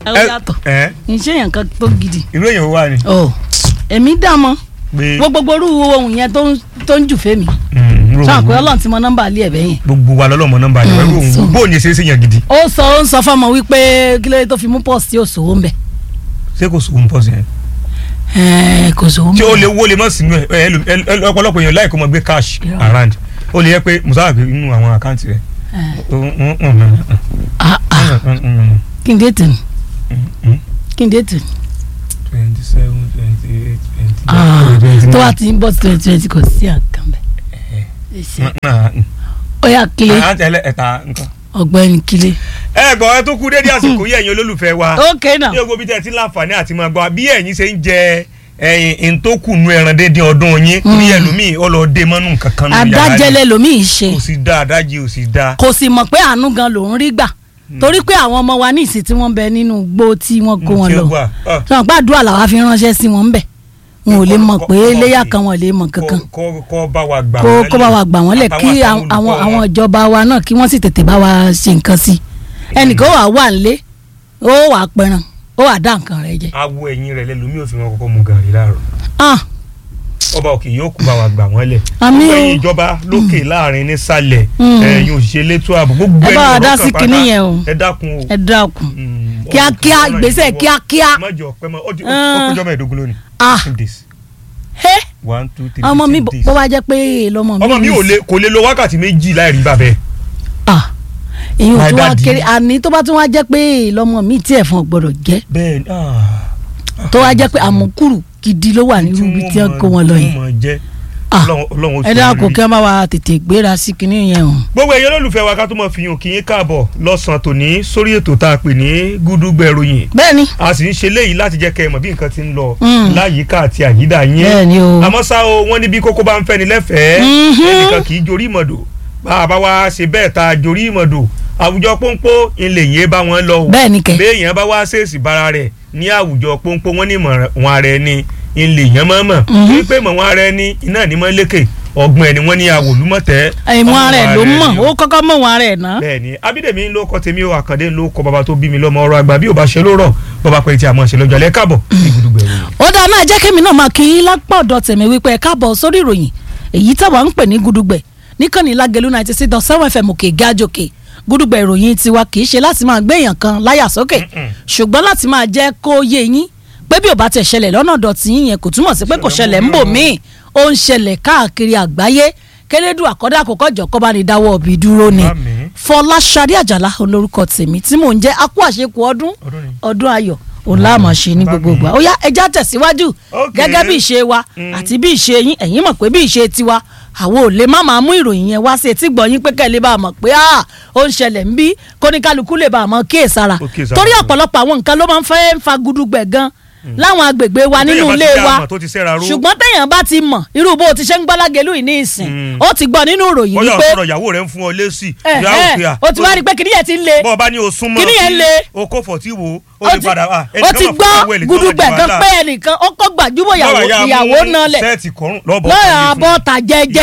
ó yàtọ̀ ẹ iṣẹ́ yẹn kan tó gidi. irú èèyàn wà ní. ọ èmi dá mọ pé wo gbogbo orú ohun yẹn tó ń tó ń jù fẹ́mi Mm, irú sọ pé òun- ọlọ́run ti mọ nọ́mbà alẹ́ ẹ̀bẹ̀ yẹn. gbogbo wa lọ́lọ́mọ nọ́mbà ni Mm, irú so- òun bóun yẹn ṣe é ṣe yàn gidi ó sọ ó ń sọ fọmọ wípé kí ló dé tó fi mú pọ́ọ̀sì tí ò sòwò ń bẹ̀. ṣé kò sóhun pọ̀ sí yẹn. ẹ̀ẹ́ kò sòwò ń tí ó lè bẹ̀. wó lè mọ̀ sínú ẹ̀ ẹ ẹlò- ẹ- ẹ- ọ̀pọ̀lọpọ̀ èèyàn láì kó mọ gbé cash Irọ́. around ó lè yẹ pé musa gbé inú àwọn àkáǹtì rẹ̀ Ẹ̀ẹ́, ah, ah, kí n dé tì ní kí n dé tì ní. twenty seven twenty eight twenty Ah, nine tó wá ti ń bọ́ sí twenty twenty kò sí àkàn bẹ̀. ó yà kílé àkáǹtì ẹlẹ́ẹ̀ta nǹkan. ọ̀gbẹ́ni kílé. ẹ gbọ́ ẹ tó kú dédé àsìkò yìí ẹ̀yin olólùfẹ́ wa ok náà ní ogo bí tẹ́ ẹ ti láǹfààní àti máa gbọ́ bí ẹ̀yin ṣe ń jẹ ẹyin ntòkùnú ẹran dédé ọdún yín bí ẹlòmíì ọlọ́ọ̀dẹ mọ́nú kankan nù yàrá rẹ̀. adájẹ́lẹ̀ lomi ṣe kò sí dáa adájí ò sí dáa. kò sì mọ̀ pé àánú gan lòún rí gbà torí pé àwọn ọmọ wa ní ìsìn tí wọ́n bẹ nínú igbó tí wọ́n kó wọn Tí ó lọ wà, ah. sọ pé àdúrà làwa fi ránṣẹ́ sí wọn ń bẹ̀ wọn ò lè mọ̀ Kọ́- pé kọ́- léyà kọ́- kan wọn ò lè mọ̀ kankan kọ́ kọ́- kọ́ bá wa gbà kó wọ́n kó bá wa gbà wọ́n lẹ̀ kí àtàwọn àwọn olùkọ́ àwọn wọn. ìjọba wa náà kí wọ́n sì tètè bá wa ṣe nǹkan sí ẹnìkan wà wà nílé ó wà pẹran ó wà dá nǹkan rẹ̀ jẹ awo ẹ̀yìn rẹ̀ lẹ́lòmíì ò fi wọn kọ́kọ́ mu gàrí láàárọ̀ ah ọba òkè yóò kú bá wa gbà wọ́n lẹ̀ Àmín gbogbo o. ẹ̀yin ìjọba lókè láàrin nísàlẹ̀ Mm. ẹ̀yin òṣìṣẹ́ elétò ààbò gbogbo Ẹ ẹ̀yin bá wa ọ̀rọ̀ dá kan sí pátá, kinní yẹn o. ẹ dákun o ẹ dákun Mm, kíákíá ọ̀rọ̀ ìgbésẹ̀ ìwọ. kíákíá mọ́jọ pẹ́ mọ́ ó ti- ó Ah. kọjọ́ mẹ́ẹ̀ẹ́dógún lónìí ah fifteen days he one two three ọmọ mi fifteen days. bó bá jẹ́ pé lọ́mọ mi ọmọ mi ní ò lè kò lè lo wákàtí méjì láì rí bàbẹ́ ah ìyẹn My tó wá daddy. kéré àní tó bá tún wá jẹ́ pé lọ́mọ mi tí ẹ̀fọn gbọ́dọ̀ jẹ́ bẹ́ẹ̀ ni ah. tó wá jẹ́ pé àmúkúrù gidi ló wà nírú ibi tí wọ́n kó wọn lọ yẹn wọ́n mọ̀ jẹ́ ah Ọlọ́run- Ọlọ́run ó ẹ ṣe dákun lórí. kí wọ́n bá wa tètè gbéra sí kinní yẹn o. gbogbo ẹ̀yin olólùfẹ́ wa ká tó mọ̀ fi hàn kí yín káàbọ̀ lọ́sàn-án tòní sórí ètò tá a pè ní gúdúgbẹ̀ ròyìn bẹ́ẹ̀ni a sì ń ṣe léyìí láti jẹ́ kẹ́ ẹ mọ̀ bí nǹkan ti ń lọ Mm. láyìíká àti àyídà yín bẹ́ẹ̀ni o àmọ́ ṣá o wọ́n ní bí kókó bá ń fẹ́ni lẹ́fẹ̀ẹ́ Mhm. ẹnìkan kì í jorí ìmọ̀dò bá a bá wá ṣe bẹ́ẹ̀ ta jorí ìmọ̀dò àwùjọ pọ́npọ́ ilé yẹn bá wọn lọ o bẹ́ẹ̀ni kẹ béèyàn bá wá ṣèèṣì bára rẹ̀ ní àwùjọ pọ́npọ́ wọn ní ìmọ̀ wọn ara ẹni ilé yẹn mọ̀ mọ̀ Mhm. wípé ìmọ̀ wọn ara ẹni iná ní mọ̀ lékè ọgbọ́n ẹni wọ́n ní àwòlúmọ̀tẹ́ ìmọ̀ ara ẹ̀ ló ọmọ mọ̀ ẹni ó kọ́kọ́ mọ̀ wọn ara ẹ̀ ná. bẹ́ẹ̀ni abídèmí ló kọ tèmi o àkàndé ló kọ bàbá tó bí mi lọ́mọ ọ̀rọ̀ àgbà bí ò bá ṣe ló rọ bàbá pé tí a mọ̀ ṣe lọ́jọ́ alẹ́ káàbọ̀ ní Gudugbẹ̀ Ìròyìn. ó dáa náà jẹ́ kémi náà máa kí yín lápá ọ̀dọ̀ tèmi wípé ẹ káàbọ̀ sórí ìròyìn èyí táwa ń pè ní Gudugbẹ̀ níkànnì lágẹ̀lú ninety six dot seven fm òkè gájòkè Gudugbẹ̀ ìròyìn tiwa kì í ṣe láti máa gbé èèyàn kan láyà sókè Mm-mm. ṣùgbọ́n láti máa jẹ́ kó yé yín pé bí ò bá tẹ̀ ṣẹlẹ̀ lọ́nà dọ̀tí yín yẹn kò túmọ̀ sí pé kò ṣẹlẹ̀ ń bò míì ó ń ṣẹlẹ̀ káàkiri àgbáyé kérédù àkọ́dá àkọ́kọ́ jọ kọ́ bá ní dáwọ́ ọ̀bì dúró ni Àmín. Fọláṣadé Àjàlá olórúkọ tèmi tí mò ń jẹ́ akú àṣekù ọdún Ọdún ni. ọdún ayọ̀ òun láàmú ṣe ní gbogbo ìgbà ó yá ẹja tẹ̀síwájú Ok. gẹ́gẹ́ bí ìṣe wa Mm. àti bí ìṣe yín ẹ̀yin mọ̀ pé bí ìṣe tiwa àwọn ò lè má máa mú ìròyìn yẹn wá sí etí gbọ́ yín pé kẹ́lẹ́ bá a mọ̀ pé ah, ó ń ṣẹlẹ̀ ń bí kóníkálukú lè bá a mọ̀ kíyèsára Ó kíyèsára. torí ọ̀pọ̀lọpọ̀ àwọn nǹkan ló máa ń fẹ́ fa gudugbẹ̀ gan láwọn agbègbè wa nínú Téèyàn bá ilé ti dá wa àmọ̀ tó ti sẹ́ra ró. ṣùgbọ́n téèyàn bá ti mọ̀ irú bó o ti ṣe ń gbọ́lágẹ̀lú yìí ní ìsìn Mm. ó ti gbọ́ nínú ìròyìn bóyá wípé ọ̀sọ̀rọ̀ ìyàwó rẹ̀ ń fún ọ lésì ẹ̀ ìyá ẹ̀ òkè à. ó ti wá rí i pé kìnìyàn ti ń le bọ́ọ̀ bá ní o súnmọ́ Kíní yẹn kí le. o kó fọ̀tí wo o ó lè ti padà wá ó ti gbọ́ gudugbẹ̀ kan pé ẹnìkan ó kọ́ gbàjúmọ̀ ìyàwó ìyàwó náà lẹ̀ sẹ́ẹ̀tì kọrùn lọ́bọ̀ lọ́yà abọ́ta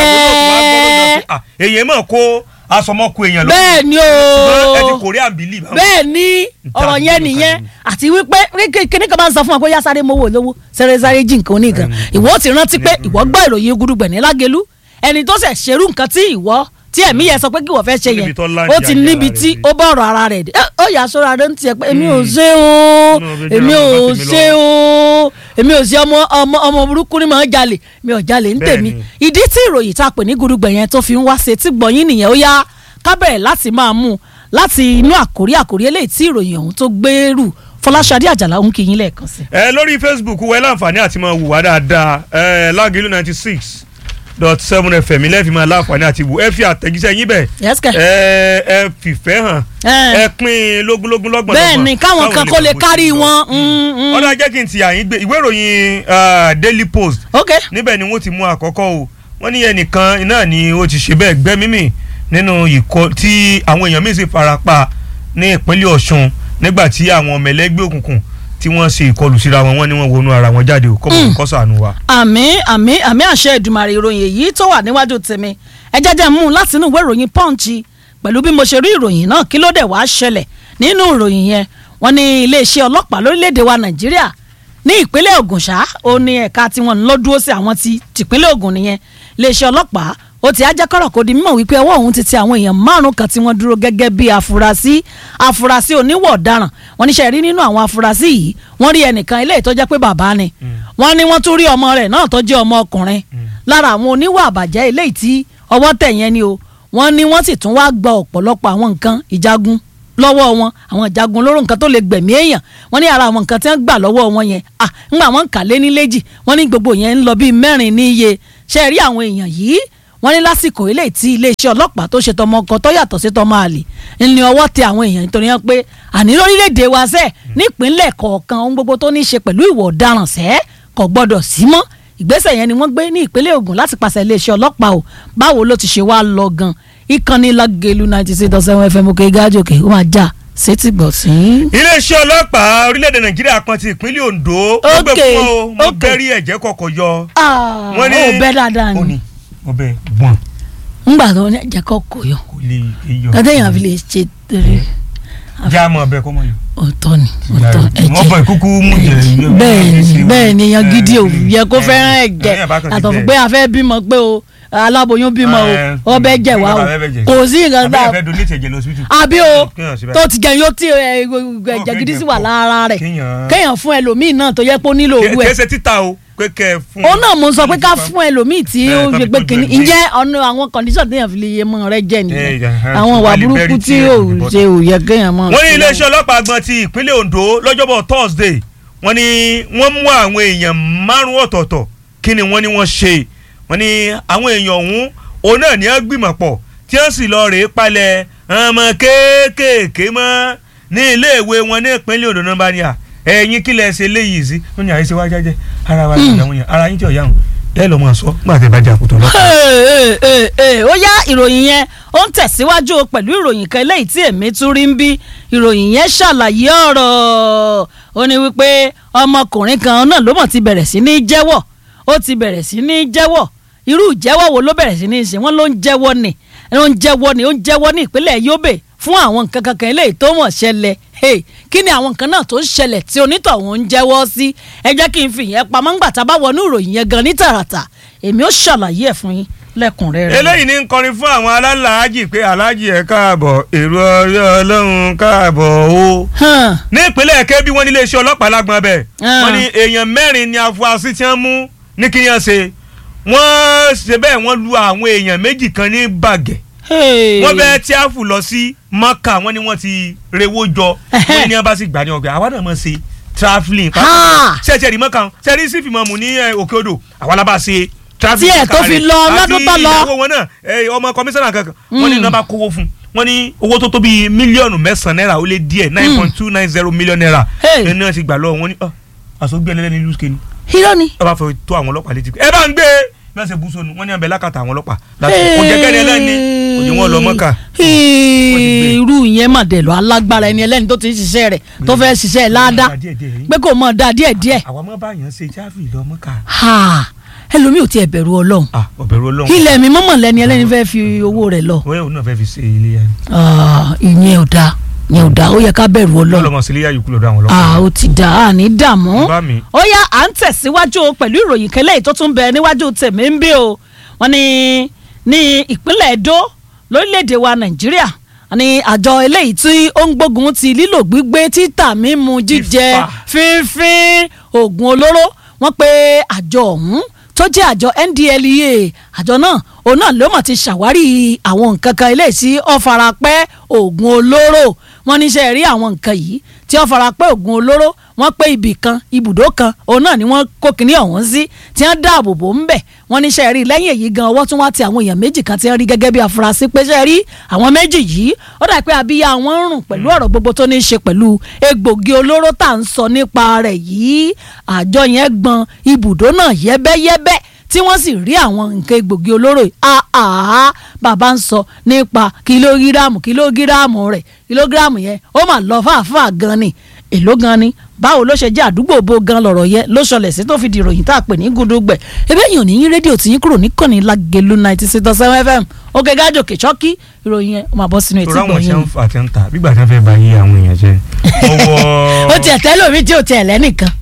jẹ́jẹ́ èyàn mọ̀ kó asọmọkù èèyàn lọ bẹ́ẹ̀ ni ṣùgbọ́n ẹ ti o korean believe. bẹ́ẹ̀ ni ọ̀rọ̀ yẹn Ìtàkùn nìyẹn kan ni. àti wípé kíní kan máa ń sọ fún wa pé yá sáré mowó lówó sẹ́rẹ́ sáré jí nǹkan oníkan ìwọ ti rántí pé ìwọ gbọ́ ìròyìn gudugbẹ̀ ní lágẹ̀lú ẹni tó ṣẹ̀ ṣerú nǹkan tí ìwọ tí ẹ̀mí yẹn sọ pé kí wọ́n fẹ́ ṣe yẹn Níbi tó láǹdì ó ti ayé níbi ara tí rẹ̀ dé. ó bá ọ̀rọ̀ ara rẹ̀ dé Ẹ, ó yà sọ́ra rẹ̀ ń tiẹ̀ pé èmi ò ṣe o Inú mi èmi jẹ́ ò àwọn bá tèmi ṣe lọ. o èmi ò ṣe ọmọ ọmọ ọmọ burúkú ni màá jalè mi ò jalè ń tèmi Bẹ́ẹ̀ni. ìdí tí ìròyìn tá a pè ní gudugbẹ̀ yẹn tó fi ń wá ṣe tí gbọ̀nyìn nìyẹn ó yá ká bẹ̀rẹ̀ láti máa mú un láti inú àkórí àkórí eléyìí tí ìròyìn ọ̀hún tó gbèrú Fọláṣadé Àjàlá ń kí yín lẹ́ẹ̀kan sí. ẹ lórí facebook wẹ láǹfààní àti máa wù wá dáadáa ẹ lágìlú ninety six dot seven fm ilé fi máa láǹfààní àti wù ẹ fi àtẹ̀jíṣẹ́ yín bẹ̀ Yes, kẹ̀. ẹ ẹ fìfẹ́ hàn Ẹ. ẹ pín lógúnlógún lọ́gbọ̀n bẹ́ẹ̀ ni káwọn kan kó lè kárí wọn. mm, mm. ọ̀dà jẹ́ kí n ti àyín gbé ìwé ìròyìn ah, daily post ok níbẹ̀ ni wọ́n ti mú àkọ́kọ́ o wọ́n ní ẹnìkan iná ni ó ti ṣe bẹ́ẹ̀ gbẹ́mímì nínú ìkọ tí àwọn èèyàn míì sì fara pa ní ìpínlẹ̀ Ọ̀ṣun nígbà tí àwọn ọmọ ẹlẹ́gbẹ́ òkùnkùn tí wọ́n ṣe ìkọlù síra wọn wọ́n ní wọ́n wọnú ara wọn jáde o kọ́ mọ̀ kọ́ sànù wa. àmì àmì àmì àṣẹ ìdùmarè ìròyìn èyí tó wà níwájú tèmi ẹ jẹ́jẹ́ mú un láti inú ìwé ìròyìn punch pẹ̀lú bí mo ṣe rí ìròyìn náà kí ló dé wàá ṣẹlẹ̀ nínú ìròyìn yẹn wọ́n ní iléeṣẹ́ ọlọ́pàá lórílẹ̀‐èdè wa nàìjíríà ní ìpínlẹ̀ Ògùn ṣá ó ní ẹ̀ka tí wọ́n ń lọ dúró sí àwọn ti tìpínlẹ̀ Ògùn nìyẹn iléeṣẹ́ ọlọ́pàá ó ti ajákọ̀rọ̀ kò di mímọ̀ wípé ọwọ́ òun ti tẹ àwọn èèyàn márùn kan tí wọ́n dúró gẹ́gẹ́ bí afurasí afurasí oníwọ̀ ọ̀daràn wọ́n níṣẹ́ rí nínú àwọn afurasí yìí wọ́n rí ẹnìkan ilé ìtọ́jẹ́ pé bàbá ni wọ́n ní wọ́n tún rí ọmọ rẹ̀ náà tó jẹ́ ọmọ ọkùnrin lára àwọn oníwà àbàjẹ́ eléyìí tí ọwọ́ tẹ̀ yẹn ni o wọ́n ní wọ́n sì tún wá gba ọ̀pọ̀lọpọ̀ àwọn nǹkan ìjagun lọ́wọ́ wọn àwọn ìjagun olóró nǹkan tó lè gbẹ̀mí èèyàn wọ́n ní ara àwọn nǹkan tí wọ́n gbà lọ́wọ́ wọn yẹn à ńgbà wọ́n kà lé ní léjì wọ́n ní gbogbo yẹn ń lọ bíi mẹ́rin ní iye ṣe rí àwọn èèyàn yìí wọ́n ní lásìkò eléyìí tí iléeṣẹ́ ọlọ́pàá tó ṣe tọmọ ọkọ tó yàtọ̀ sí tọmọ àlè ní ọwọ́ tẹ àwọn èèyàn nítorí wọn pé àní lórílẹ̀‐èdè wa sẹ́ẹ̀ nípínlẹ̀ kọ̀ọ̀kan ohun gbogbo tó ní í ṣe pẹ̀lú ìwà ọ̀daràn sẹ́ẹ̀ kò gbọ́dọ̀ sí mọ́ ìgbésẹ̀ yẹn ni wọ́n gbé ní ìpínlẹ̀ Ògùn láti pàṣẹ iléeṣẹ́ ọlọ́pàá o báwo ló ti ṣe wá lọ gan ìkànnì Lágẹ̀lú ninety six dot seven fm òkè gájòkè ó máa já sétí gbọ̀ sí. iléeṣẹ́ ọlọ́pàá orílẹ̀-èdè nàìjíríà kan ti ìpínlẹ̀ Ondo wọ́n gbé Okay, fún ọ mo okay. bẹ́rí ẹ̀jẹ̀ kọ̀kọ̀ yọ. wọ́n ní ó bẹ́ dáadáa ó ni ní mo bẹ gbọ́n ńgbà tó ní ẹ̀jẹ̀ kọ́ kò yọ kò lè yọ. kátẹ́yìn àfi lè ṣe torí já mọ́ ọbẹ̀ kọ́ mọ́ yọ. ọ̀tọ̀ ni ọ̀tọ̀ wọ́n ẹ̀jẹ̀ bọ̀ ìkúkú mú jẹ. bẹ́ẹ̀ ni bẹ́ẹ̀ ni èèyàn gidi ò yẹ kó fẹ́ràn ẹ̀jẹ̀ ẹ̀yìn bá kàn ti àtọ̀ fún bẹ́ẹ̀. pé a fẹ́ bímọ pé o aláboyún bímọ o Ẹ, ọbẹ̀ jẹ̀ wá o bàbá fẹ́ jẹ. kò sí nǹkan àbí tá ẹ fẹ́ donate ẹ̀jẹ̀ lọ hospital. àbí o Kéèyàn ṣe báyìí. tó ti jẹ yóò tí ẹ, ẹ̀jẹ̀ gidi sì wà pọ̀. lára rẹ̀ Kéèyàn- kéèyàn fún ẹlòmíì náà tó yẹ pé ó nílò owó ẹ̀ kẹsẹ̀ títa o pé kẹ fún. òun náà mo sọ pé ká fún ẹlòmíì tí Bẹ́ẹ̀, ó tàbí ṣe pé tó kìíní jẹ ní. ǹjẹ́ ọ̀nà àwọn condition téèyàn fi lè yé mọ́ rẹ jẹ́ Eh, nìyẹn yeah, àwọn ìwà wálé burúkú bẹ́rí tí tí ò ò ní ṣe ò yẹ kéèyàn mọ́. wọ́n ní iléeṣẹ́ ọlọ́pàá gan ti ìpínlẹ̀ Ondo lọ́jọ́bọ̀ Thursday wọ́n ní wọ́n mú àwọn èèyàn márùn ọ̀tọ̀ọ̀tọ̀ kí ni wọ́n ní wọ́n ṣe wọ́n ní àwọn èèyàn ọ̀hún òun náà ní wọ́n gbìmọ̀ pọ̀ tí wọ́n sì lọ rèé palẹ̀ ọmọ kéékèèké mọ́ ní iléèwé wọn ní ìpínlẹ̀ Ondo náà bá ní à ẹ̀yin kí lẹ̀ ṣe léyìí sí wọ́n ní àyèsí wájú jẹ́ ara wa ní ìyàwó yẹn ara yín tí ò yáhùn ẹ lọ́ mọ̀ sọ nígbà tí ẹ bá jà kùtọ̀ lọ́pàá. Ee, ee, ee, ó yá ìròyìn yẹn ó ń tẹ̀síwájú o pẹ̀lú ìròyìn kan eléyìí tí èmi tún rí ń bí ìròyìn yẹn ṣàlàyé ọ̀rọ̀ ó ní wípé ọmọkùnrin kan náà ló mọ̀ ti bẹ̀rẹ̀ sí ní jẹ́wọ́ ó ti bẹ̀rẹ̀ sí ní jẹ́wọ́ irú ìjẹ́wọ́ wo ló bẹ̀rẹ̀ sí ní ṣe wọ́n ló ń jẹ́wọ́ ni ó ń jẹ́wọ́ ni ó ń jẹ́wọ́ ní ìpínlẹ̀ Yobe fún àwọn nǹkan kankan eléyìí tó mọ̀ ṣẹlẹ̀ hey, kí ni àwọn nǹkan náà tó ń ṣẹlẹ̀ tí onítọ̀hún ń jẹ́wọ́ sí ẹ jẹ́ kí n fi ìyẹn pamọ́ ńgbà tá a bá wọnú ìròyìn yẹn gan ní tààràtà èmi ó ṣàlàyé ẹ̀ fún yín lẹ́kùnrẹ́rẹ́. eléyìí ní ń kọrin fún àwọn alálàájì pé aláàjì ẹ káàbọ̀ èrò ọ̀rẹ́ ọlọ́run káàbọ̀ o. Hàn, ní ìpínlẹ̀ Kebbi wọ́n ní iléeṣẹ́ ọlọ́pàá lágbọ́n bẹ́ẹ̀ Ah. wọ́n ní èèyàn mẹ́rin ni afurasí tí wọ́n mú ní kí wọ́n ṣe wọ́n ṣe bẹ́ẹ̀ wọ́n lu àwọn èèyàn méjì kan ní bàgẹ́ hey. wọ́n bẹ́ẹ̀ tí a fù lọ sí Mọ́kà wọ́n ní wọ́n ti rewó jọ wọ́n ní wọ́n bá sì gbà ní ọgbẹ́ àwa náà mọ̀ ṣe travelling Ha! ṣẹ́ẹ̀ṣẹ́ rí Mọ́kà ṣẹ́ẹ̀rí sí fìmọ̀ mù ní eh, òkè odò àwa la bá ṣe travelling Tí ẹ̀ tó Mọ́kà fi rẹ̀. lọ lọ́dún tó àti lọ. ìyàwó wọn náà eh, ọmọ kọmíṣánná kankan wọ́n ní Mm. nọ́mbà kówó fún wọ́n ní owó tó tó bíi mílíọ̀nù mẹ́sàn-án náírà ó lé díẹ̀ nine point two nine zero million naira Hey. ẹni náà ti gbà lọ́wọ́ wọn ní àsọgbé ẹlẹ́ni ìlú kéde irọ́ ni. ẹ bá fẹ́ tó àwọn ọlọ́pàá létí ẹ bá ń gbé bí wọ́n ṣe bú sọnù wọ́n ní abẹ́ lákàtà àwọn ọlọ́pàá láti kò jẹ́ kẹ́ni ẹlẹ́ni kò ní wọ́n lọ mọ́kà. Hey, irú yẹn mà dẹ̀ lọ alágbára ẹni ẹlẹ́ni tó ti ń ṣiṣẹ́ rẹ̀ tó fẹ́ ṣiṣẹ́ ládàá pé kò mọ̀ dáa díẹ̀díẹ̀ àwọn ọmọ báyàn ṣe jáfì lọ mọ́kà. Ha, ẹlòmíì ò tiẹ̀ bẹ̀rù ọlọ́run ah ọ̀bẹ̀rù ọlọ́run ilẹ̀ mi mọ̀mọ̀ lẹ́ni ẹlẹ́ni fẹ́ fi owó rẹ̀ lọ wọ́n yóò náà fẹ́ fi ṣe ilé yẹn. Ah, ìyẹn ò dáa ìyẹn ò dáa ó yẹ ká bẹ̀rù ọlọ́run ọlọ́mọ sílé yá yòókù lọ́dọ̀ àwọn Ah, ọlọ́pàá. ó ti dà á ní dààmú bá mi ó yá à ń tẹ̀síwájú o pẹ̀lú ìròyìn kẹlẹ́ tó tún bẹ níwájú tèmi ń bí o wọ́n ní ní ìpínlẹ̀ Edo lórílẹ̀‐èdè wa Nàìjíríà ní àjọ eléyìí tí ó ń gbógun ti lílò gbígbé títà mímu jíjẹ Fífà. fínfín oògùn olóró wọ́n pe àjọ ọ̀hún tó jẹ́ àjọ NDLEA àjọ náà òun náà ló mọ̀ ti ṣàwárí àwọn nǹkan kan eléyìí tí ó fara pẹ́ oògùn olóró wọ́n níṣẹ́ rí àwọn nǹkan yìí tí ó fara pẹ́ oògùn olóró wọ́n pé ibì kan ibùdó kan òun náà ni wọ́n kó kinní ọ̀hún sí tí wọ́n dáàbò bò ń bẹ̀ wọ́n níṣẹ́ rí lẹ́yìn èyí gan ọwọ́ tún wá ti àwọn èèyàn méjì kan tí wọ́n rí gẹ́gẹ́ bí afurasí pé ṣe rí àwọn méjì yìí ó dà pé abíyá wọn ń rùn pẹ̀lú ọ̀rọ̀ gbogbo tó ní í ṣe pẹ̀lú egbògi olóró tá à ń sọ nípa rẹ̀ yìí àjọ yẹn gbọn ibùdó náà yẹ́bẹ́yẹ́bẹ́ tí wọ́n sì rí àwọn nǹkan egbògi olóró yìí àá bàbá ń sọ nípa kìlógíráàmù kìlógíráàmù rẹ̀ kìlógíráàmù yẹn ó mà lọ fàáfàá gan ni èló gan ni báwo ló ṣe jẹ́ àdúgbò bo gan lọ̀rọ̀ yẹn ló ṣọlẹ̀ sí tó fi di ìròyìn tá a pè ní gudugbẹ̀ ebe yìí ò ní yín rédíò tí yín kúrò níkànnì Lágelú ninety six dot seven fm òkè gájòkè ṣọ́kí ìròyìn yẹn ó máa bọ́ sínú etí torí àwọn tí gbọ̀nyìn. wọ́n fà tí wọ́n ta bígbà tí wọ́n fẹ́ ba yé àwọn èèyàn jẹ́ wọ́n wọ tiẹ̀ tẹ́ lómi tí ò tiẹ̀ lẹ́nìkan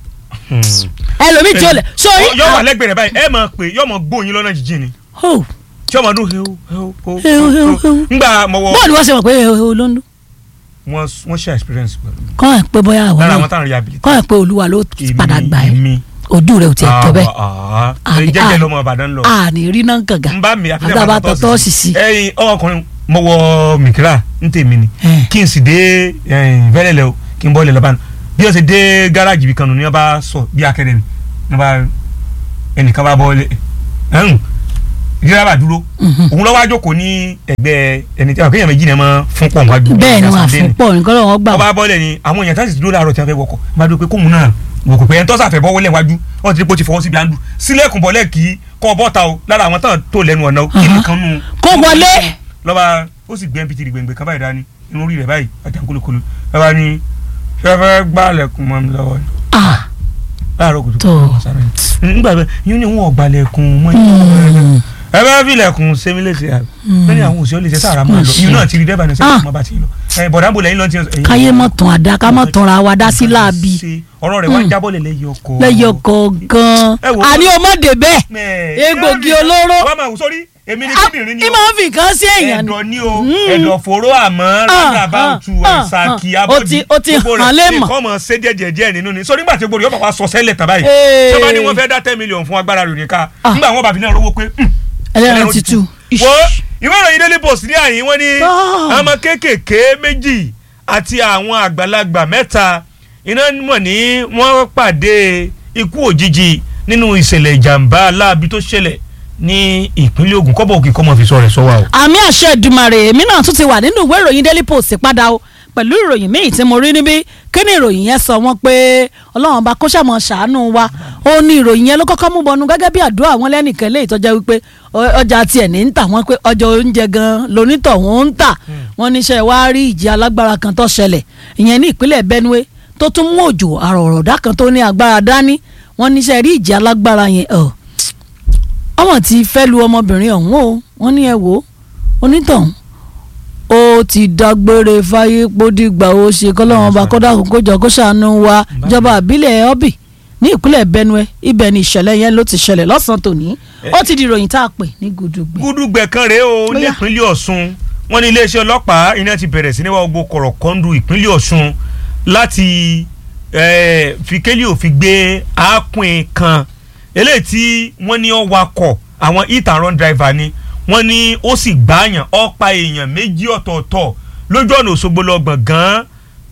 ẹlòmí tí ò lẹ̀ sórí. yọ wà lẹ́gbẹ̀ẹ́ rẹ̀ báyìí ẹ mọ̀ pé yọ mọ̀ gbóyin lọ́nà jíjìn ni Oh, tí ọmọ dún heu heu heu Heu, heu, heu. ngbà mọ̀wọ́ bọ́ọ̀lù wọ́n ṣe mọ̀ pé o ló ń dún wọ́n wọ́n ṣe experience pẹ̀lú mi. kọ́ ẹ̀ pé bóyá àwọn lára náà àwọn táwọn rehabilitate. kọ́ ẹ̀ pé olúwa ló padà gbà ẹ́ èmi ojú rẹ̀ ò tiẹ̀ tó bẹ́ẹ̀ Ah, ah, Àní- jẹ́jẹ́ àní- lọ́mọ Ìbàdàn lọ. àní rí náà kànga n bá mi àfihàn àgbà bá tọ́tọ́ sì sí. ẹyin ọkùnrin mo wọ mìkírà ń tèmi ni Eh. kí n sì dé fẹ́lẹ́lẹ̀ o kí n bọ́ ilẹ̀ lọ́ba nù bí wọ́n ṣe dé gáràjì bí kan nù ní wọ́n bá sọ bí akẹ́rẹ́ mi ní wọ́n bá ẹnìkan bá bọ́ ilé ẹ̀hún dírẹ́bà dúró Mhm. òun lọ́wọ́ àjòkó ní ẹgbẹ́ ẹni tí àwọn kéèyàn méjì náà máa fún pọ̀ níwájú bẹ́ẹ̀ ni ìyá wọ́n Sàndé àfún pọ̀ nǹkan lọ́wọ́ gbà wọ́n bá bọ́lẹ̀ ni àwọn èèyàn táṣì dúró láàárọ̀ tí wọ́n fẹ́ wọkọ̀ máa dúró pé kóun náà wọkọ̀ pé ẹni tó sàfẹ́ bọ́ wọlé wájú wọ́n ti rí pé ó ti fọwọ́ síbi àndù sílẹ̀kùn bọ́lẹ̀ kí kọ́ bọ́ta o lára àwọn tán tó lẹ́nu ọ̀nà o kí Aha. nìkan nù. Kó wọlé. lọ́ba ó sì gbé mpt gbẹ̀ngbẹ̀ kan báyìí dání inú orí rẹ̀ báyìí àjà kólókóló lọ́ba ní fẹ́fẹ́ gbálẹ̀kùn mọ́ mi lọ́wọ́ ni Ah, láàárọ̀ kùtù Tó. nígbà bẹ́ẹ̀ yín ni wọn ò gbalẹ̀kùn mọ́ mm, ẹ bá filẹ̀kùn sẹ́mi létí àbí lẹ́yìn àwọn òṣèlú lè ṣe sára máa lọ ìyún náà ti rí dẹ́bà ní Ah. sẹ́yìn ọmọ bá ti lọ ẹ bọ̀dá bò lẹ́yìn lọ́n ti ẹ̀yìn káyé mọ̀ tán àdá ká mọ̀ tán ra wa dá sí láàbì ṣe ọ̀rọ̀ rẹ̀ wá ń jábọ̀ lẹ̀ lẹ́yìn ọkọ̀ lẹ́yọ̀ kọ̀ọ̀kan Ẹ wò ó. àní ọmọdé bẹ́ẹ̀ Mẹ́ẹ̀, egbògi ìyá mi- olóró. wọ́n máa wù sórí èmi ni kíndìnrín ni ìmọ̀ ń fi nǹkan sí èèyàn ni ẹ̀dọ̀ ni o Mm. ẹ̀dọ̀ fòró àmọ́ rádà bá ah, tu ah, ẹ̀sàkì ah. abọ́dí Ó ti- ó ti gbogbo hàn rẹ̀ lé mọ̀. nǹkan mọ̀ ṣe díẹ̀ díẹ̀ nínú ni sórí nígbà tí gbogbo yóò bá wa sọ sẹ́lẹ̀ tán báyìí Ee. ṣé bá ní wọ́n fẹ́ dá ten million fún agbára rẹ̀ nìka Ah. nígbà wọn bàbí náà rówó pé mm, ẹlẹ́rìn ti tu wo ìwé ìròyìn daily post ní àyín wọ́n ní Ah. ọmọ kéékèèké méjì àti àwọn àgbàlagbà mẹ́ta iná mọ̀ ní wọ́n pàdé ikú òjijì nínú ìṣẹ̀lẹ̀ ìjàmbá aláàbí tó ṣẹlẹ̀ ní ìpínlẹ̀ Ògùn kọ́bọ̀ òkè kọ́mọ fi sọ rẹ̀ sọ́wọ́ o. àmì àṣẹ Èdùmàrè èmi náà tún ti wà nínú ìwé ìròyìn Daily Post padà o pẹ̀lú ìròyìn míì tí mo rí níbí kí ni ìròyìn yẹn sọ wọ́n pé ọlọ́run bá kó ṣàmọ̀ ṣàánú wa ó ní ìròyìn yẹn ló kọ́kọ́ mú bọnu gẹ́gẹ́ bí àdúrà wọn lẹ́nìkan lè tọ́jà wípé ọ- ọjà tiẹ̀ ní ń tà wọ́n pé ọjà oúnjẹ gan lonítọ̀hún ń tà wọ́n níṣẹ́ wá rí ìjì alágbára kan tó ṣẹlẹ̀ ìyẹn ní ìpínlẹ̀ Benue tó tún mú òjò àrọ̀rọ̀dá kan tó ní agbára dání wọ́n níṣẹ́ rí ìjì alágbára yẹn ọ̀ ọmọ tí fẹ́ lu ọmọbìnrin ọ̀hún o wọ́n ní ẹ wò ó onítọ̀hún ó ti dágbére fáyé pódìgbà ó ṣe kọ́lọ́wọ́n bá kọ́dà kó jọ kó ṣàánú wa ìjọba àbílẹ̀ ọ́bì ní ìpínlẹ̀ Benue ibẹ̀ ni ìṣẹ̀lẹ̀ yẹn ló ti ṣẹlẹ̀ lọ́sàn-án tòní ó ti di ìròyìn tá a pè ní gudugbẹ. gúdúgbẹ kan rèé o Bóyá. nípínlẹ̀ Ọ̀ṣun wọ́n ní iléeṣẹ́ ọlọ́pàá iná ti bẹ̀rẹ̀ sí ní wá gbogbo kọ̀rọ̀kọ́ndù ìpínlẹ̀ Ọ̀ṣun láti eh, fi kélé òfin gbé aápùn kan eléyìí tí wọ́n ní ó wakọ̀ àwọn hit and run driver ni wọ́n ní ó sì gbààyàn ó pa èèyàn méjì ọ̀tọ̀ọ̀tọ̀ lójú ọ̀nà Òṣogbo lọ gbọ̀ngàn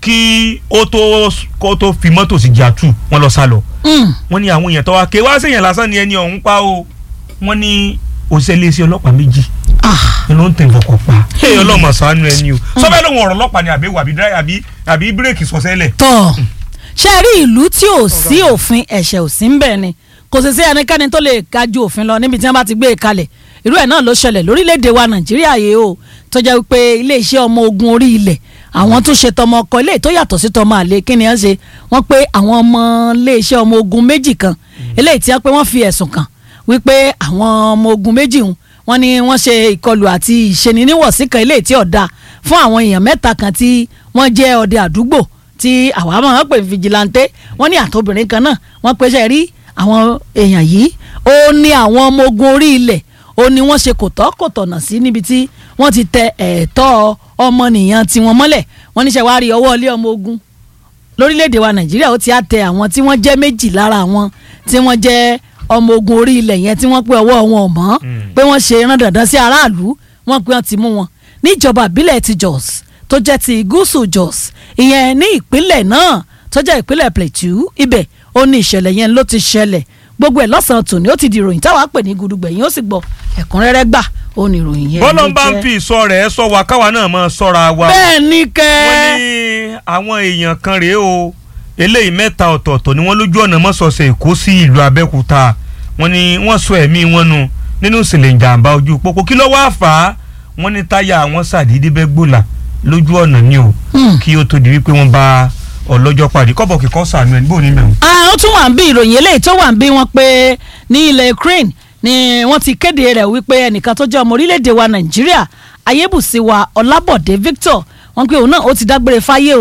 kí ó tó kó tó fi mọ́tò sí jàtú wọ́n lọ sá lọ Mm. wọ́n ní àwọn èèyàn tó wá ké wá séèyàn lásán ni ẹni ọ̀hún pa o wọ́n ní òṣìṣẹ́ iléeṣẹ́ ọlọ́pàá méjì Ah, ni ló ń tẹ̀ fọkàn pa èèyàn ọlọ́mọ sànú ẹni o sọ́bẹ̀ lóun ọ̀rọ̀ ọlọ́pàá ni àbí wàbí dráì àbí àbí bírèkì sọ̀sẹ́lẹ̀ tọ́ ṣe rí ìlú tí ò sí òfin ẹ̀ṣẹ̀ ò sí ń bẹ̀ ni kò sì sí ẹnikẹ́ni tó lè ga ju òfin lọ níbi tí wọ́n bá ti gbé e kalẹ̀ irú ẹ̀ náà ló ṣẹlẹ̀ lórílẹ̀‐èdè wa Nàìjíríà yìí o tó jẹ́ wípé iléeṣẹ́ ọmọ ogun orí ilẹ̀ àwọn tó ṣe tọmọ ọkọ ilé tó yàtọ̀ sí tọmọ àlè kí ni wọ́n ṣe wọ́n pé àwọn ọmọ iléeṣẹ́ ọmọ ogun méjì kan eléyìí tí wọ́n pé wọ́n fi ẹ̀sùn kàn wípé àwọn ọmọ ogun méjì ń wọ́n ní wọ́n ṣe ìkọlù àti ìṣeniníwọ̀sí kan eléyìí tí ọ̀dà fún àwọn èèyàn mẹ́ta kan tí wọ́n jẹ́ ọdẹ àdúgbò tí àwa máa ń pè ní fìjìláńtẹ́ wọ́n ní àtobìnrin kan náà wọ́n pèsè rí àwọn èèyàn yìí ó ní àwọn ọmọ ogun orí ilẹ̀ ó ní wọ́n ṣe kò tọ́ kò tọ̀nà sí níbi tí wọ́n ti tẹ ẹ̀tọ́ ọmọnìyàn tiwọn mọ́lẹ̀ wọ́n níṣẹ́ wá rí ọwọ́ ilé ọmọ ogun lórílẹ̀‐èdè wa nàìjíríà ó ti á tẹ àwọn tí wọ́n jẹ́ méjì lára àwọn tí wọ́n jẹ́ ọmọ ogun orí ilẹ̀ yẹn tí wọ́n pé ọwọ́ wọn ò mọ́ pé wọ́n ṣe rán dandan sí aráàlú wọ́n pé wọ́n ti mú wọn níjọba ìbílẹ̀ ti Jos tó jẹ́ ti gúúsù Jos ìyẹn ní ìpínlẹ̀ náà tó jẹ́ ìpínlẹ̀ Plateau ibẹ̀ ó ní ìṣẹ̀lẹ̀ yẹn ló ti ṣẹlẹ̀ gbogbo ẹ̀ lọ́sàn-án tòní ó ti di ìròyìn táwa pè ní gudugbẹ̀yìn ó sì gbọ́ ẹ̀kúnrẹ́rẹ́ gbà ó ní ìròyìn yẹn bọ́lá ló ń bá ń jẹ́. fi ìsọ rẹ̀ sọ wa káwa náà máa sọ́ra wa bẹ́ẹ̀ ni kẹ́ wọ́n ní àwọn èèyàn kan rèé o eléyìí mẹ́ta ọ̀tọ̀ọ̀tọ̀ ni wọ́n lójú ọ̀nà mọ́sọ̀ọ̀sẹ̀ èkó sí ìlú abẹ́òkúta wọ́n ní wọ́n sọ ẹ̀mí wọn nù nínú ìṣẹ̀lẹ̀ ìjàmbá ojú pópó kí ló wá fà á wọ́n ní táyà àwọn sàdédé bẹ́ gbòòlà lójú ọ̀nà ni o Hmm. kí ó tó di wípé wọ́n bá ọlọ́jọ́ pàdé kọ́bọ̀ kíkọ́ sànú ẹ̀ níbo ní mẹ́wọ̀n. Ah, ó tún wà ń bí ìròyìn eléyìí tó wà ń bí wọn pé ní ilẹ̀ Ukraine ni wọ́n ti kéde rẹ̀ wípé ẹnìkan tó jẹ́ ọmọ orílẹ̀-èdè wa Nàìjíríà ayébùsíwa Ọlábọ̀dé Victor wọ́n pé òun náà ó ti dágbére fáyé o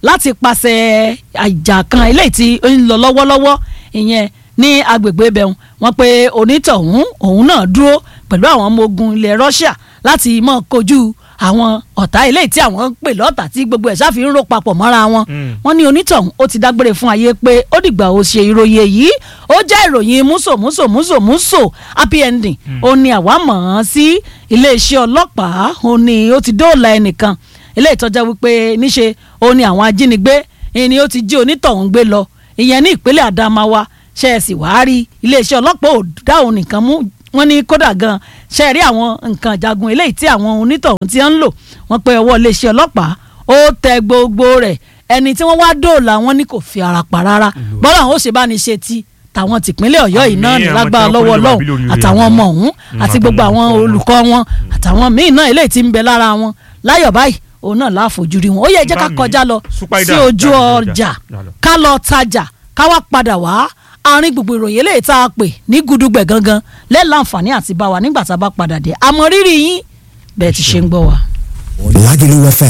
láti pàṣẹ àjà kan eléyìí tí ó ń lọ lọ́wọ́lọ́wọ́ ìyẹn ní agbègbè ibẹ̀hún wọ́n pé onítọ̀hún òun náà dúró pẹ̀lú àwọn ọmọ ogun ilẹ̀ Russia láti mọ̀ kojú àwọn ọ̀tá eléyìí tí àwọn ń pè lọ́tà tí gbogbo ẹ̀ ṣáfi ń rò papọ̀ mọ́ra wọn Mm. wọ́n ní onítọ̀hún ó ti dágbére fún ayé pé ó dìgbà ó ṣe ìròyìn èyí ó jẹ́ ìròyìn múso múso múso múso happy ending ó ní àwa mọ̀ ọ́n sí iléeṣẹ́ ọlọ́pàá ó ní ó ti dóòlà ẹnìkan eléyìí tó jẹ́ wípé níṣe ó ní àwọn ajínigbé ni ó ti jí onítọ̀hún gbé lọ ìyẹn ní ìpínlẹ̀ Adamawa ṣe é sì wáá rí iléeṣẹ́ ọlọ́pàá ò dá òun nìkan mú wọ́n ní kódà gan ṣe rí àwọn nǹkan ìjagun eléyìí tí àwọn onítọ̀hún ti ń lò wọ́n pé ọwọ́ iléeṣẹ́ ọlọ́pàá ó tẹ gbogbo rẹ̀ ẹni tí wọ́n wá dóòlà wọn ní kò fi ara pa rárá bọ́lá àwọn ó ṣe bá ní ṣe ti tàwọn tìpínlẹ̀ ọ̀yọ́ yìí náà ní Àmín, àwọn lágbára tí wọ́n lọ́wọ́ kó lè wà ọlọ́run bí lórí rẹ̀ àtàwọn àwọn. ọmọ ọ̀hún Mm, àti gbogbo àtàwọn àwọn olùkọ́ wọn. olùkọ́ wọn àtàwọn míì náà eléyìí tí ń bẹ lára wọn láyọ̀ báyìí òun náà láàfojú rí wọn ó yẹ jẹ́ ká Bá mi, kọjá lọ Super sí Ida, ojú jáde, ọjà jáde, jáde. ká lọ tajà ká wá padà wá àárín gbogbo ìròyìn eléyìí tá a pè ní gudugbẹ̀ gangan lẹ́ẹ̀láǹfààní àti bá wa nígbà tá a bá padà dé àmọ́ rírì yín bẹ́ẹ̀ ti ṣe ń gbọ́ wa. Lagelu FM